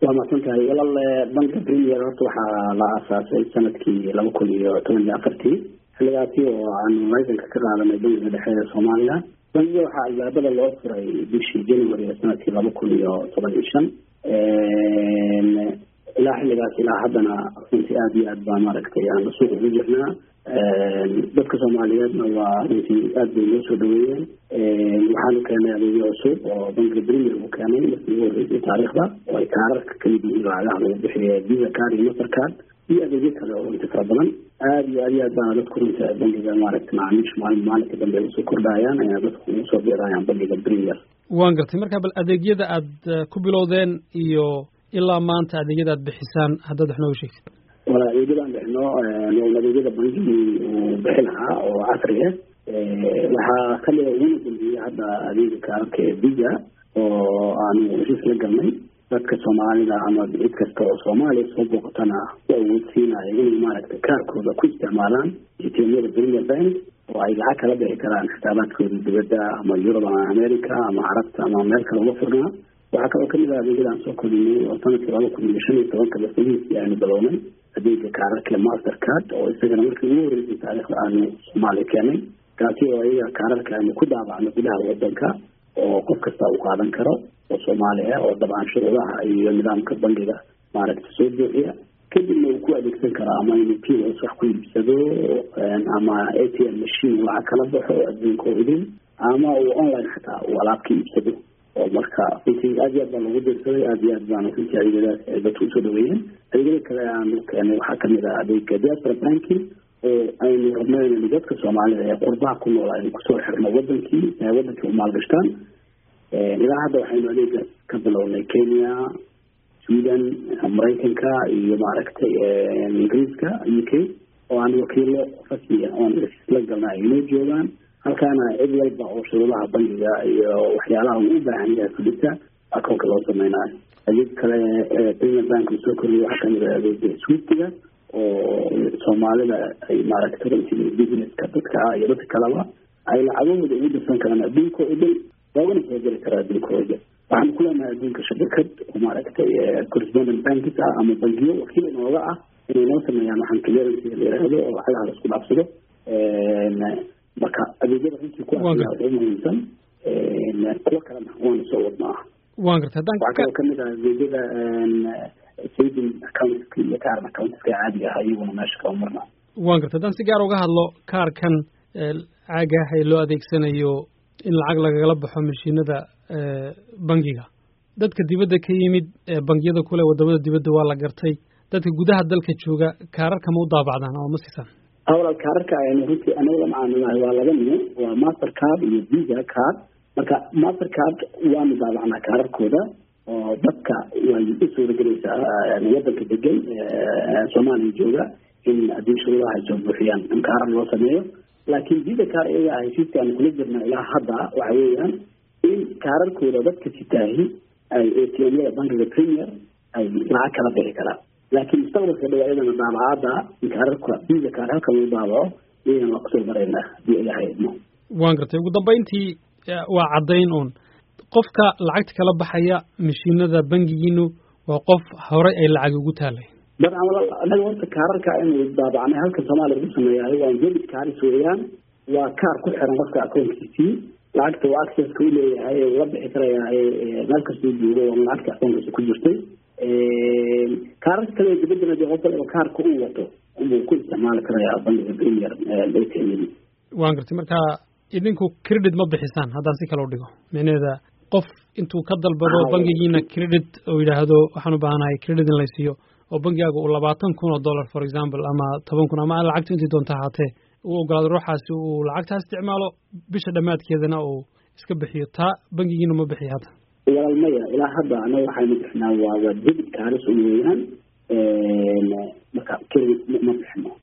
waa mahadsan tahay walaal banka premier horta waxaa la aasaasay sanadkii laba kun iyo toban iyo afartii xilligaasi oo aanu laysanka ka qaadanay bangiga dhexe ee soomaaliya bangiga waxaa albaabada loo furay bishii january ee sanadkii laba kun iyo toban iyo shan ilaa xilligaas ilaa haddana runtii aada iyo aad baa maaragtay aan suuq ugu jirnaa dadka soomaaliyeedna waa runtii aad bay noo soo dhaweeyeen waxaanu keenay adeegyo cusub oo bankiga premier uu keenay markii ugu horreysay taariikhda oo ay kaararka kamid yihiin lacagaha lagu bixiya visa card iyo master card iyo adeegyo kale oo runtii fara badan aada iyo aad iyo aad baana dadku runtii bankiga maaragtay macaamiisha maalin maalinka dambe ay usoo kordhayaan ayaa dadku ugu soo biirayaan bankiga premier waan gartay marka bal adeegyada aad ku bilowdeen iyo ilaa maanta adeegyada aad bixisaan haddaad wax nooga sheegtid wala adeegyadaan bixino n adeegyada bangigii uu bixi lahaa oo casri ah waxaa kamida uguna dambeeyey hadda adeega kaararka ee visa oo aanu heshiis la galnay dadka soomaalida ama cid kasta oo soomaaliya soo booqatana u awoodsiinayo inay maaragtay kaarkooda ku isticmaalaan atmyada premier bank oo ay lacag kala bixi karaan xisaabaadkooda dibadda ama yurub ama america ama carabta ama meel kale uga furnaa waxaa kaloo kamid ah adeegyadaan soo korinay oo sanadkii laba kun iyo shan iyo tobanka basadihiisii aynu bilownay adeega kaararka master card oo isagana markii ugu horreysay taariikhda aanu soomaaliya keenay kaasi oo ayaga kaararka aynu ku daabacno gudaha wadanka oo qof kasta uu qaadan karo oo soomaali ah oo dabcan shuruudaha iyo nidaamka bangiga maaragta soo buuxiya kadibna uu ku adeegsan karaa ama inuu pos wax ku iibsado ama a t m machine lacag kala baxo adduunka oo idin ama uu online xataa uu alaab ka iibsado oo marka runtii aad iyo aad baa loogu dirsaday aad iyo aad baana runtii adeegyadaas ay dadku usoo dhaweeyeen adeegyada kale aanu keenay waxaa kamid ah adeega diaspora banking oo aynu rabno inaynu dadka soomaalida ee qurbaha ku nool aynu kusoo xirno wadankii wadankii u maalgashtaan ilaa hadda waxaynu adeega ka bilownay kenya sweden maraykanka iyo maaragtay ingiriiska u k oo aan wakiilo rasmiya oon la galna ay inoo joogaan halkaana cid walba oo shuruudaha bangiga iyo waxyaalaha uu u baahan yahay fulisa akoonka loo sameynaayo adeeg kale premier bank uu soo koriyay waxaa kamid ah adeega swiftiga oo soomaalida ay maaragtay runtii businesska dadka ah iyo dadka kaleba ay lacagahooda ugu dirsan karaan adduunka oo dhan loogana soo geli karaa adduunkooda waxaanu ku leenahay adduunka shabakad oo maaragtay correspondent bankis ah ama bangiyo wakiil inooga ah inay noo sameeyaan waxaan clearancy la yiraahdo oo lacagaha la isku dhaafsado marka adeegyada runtii kuwaas waxay muhiimsan kuwo kalena waanu soo wadnaa waan gartay haddaan waxaa kaloo kamid ah adeegyada saving accountska iyo current accountska caadiga ah iyaguna meesha kama marna waan gartay haddaan si gaar uga hadlo kaarkan caaga ah ee loo adeegsanayo in lacag lagagala baxo mashiinada bangiga dadka dibadda ka yimid bangiyada kule wadamada dibadda waa la gartay dadka gudaha dalka jooga kaararka ma u daabacdaan ama ma siisaan awalal kaararka aynu runtii anaga la macaamilahay waa laba nin waa master card iyo visa card marka master card waanu daabacnaa kaararkooda oo dadka way u suuragelaysaa wadanka degan soomaaliya jooga in haddii shuruudaha ay soo buuxiyaan in kaarar loo sameeyo laakiin visa card iyaga heshiiska aanu kula jirna ilaa hadda waxa weeyaan in kaararkooda dadka sitaahi ay atmyada bankiga premier ay lacag kala bixi karaan laakiin mustaqbalka dhow ayadana daabacaada kaararka visa kaar halka lagu daabaco iyagana waa kusoo maraynaa hadii ay ahaydno waan gartay ugu dambeyntii waa caddayn uun qofka lacagta kala baxaya mashiinada bangigiinu waa qof horey ay lacag ugu taalay dabcan walaal anaga horta kaararka aynu daabacnay halka soomaaliya lagu sameeyahay waa debit kaaris weeyaan waa kaar ku xiran qofka akoonkiisii lacagta waa accesska u leeyahay ula bixi karayaa meel kastuu joogo oo lacagta akoonkiisa ku jirtay kaararka kale dibadana dee qof waliba kaarka uu wato unbuu ku isticmaali karayaa bangiga premier atmdi waan gartay marka idinku credit ma bixisaan haddaan si kale u dhigo micnaheeda qof intuu ka dalbado bangigiina credit oo yidhaahdo waxaan u baahanahay credit in laysiiyo oo bangigaaga uu labaatan kun oo dollar for example ama toban kun ama lacagtu intii doonta ahaatee uu ogolaado ruuxaasi uu lacagtaa isticmaalo bisha dhammaadkeedana uu iska bixiyo taa bangigiina ma bixiyo hadda walaal maya ilaa hadda anaga waxaynu bixinaa waa waa debit kaaris un weeyaan marka credit ma bixino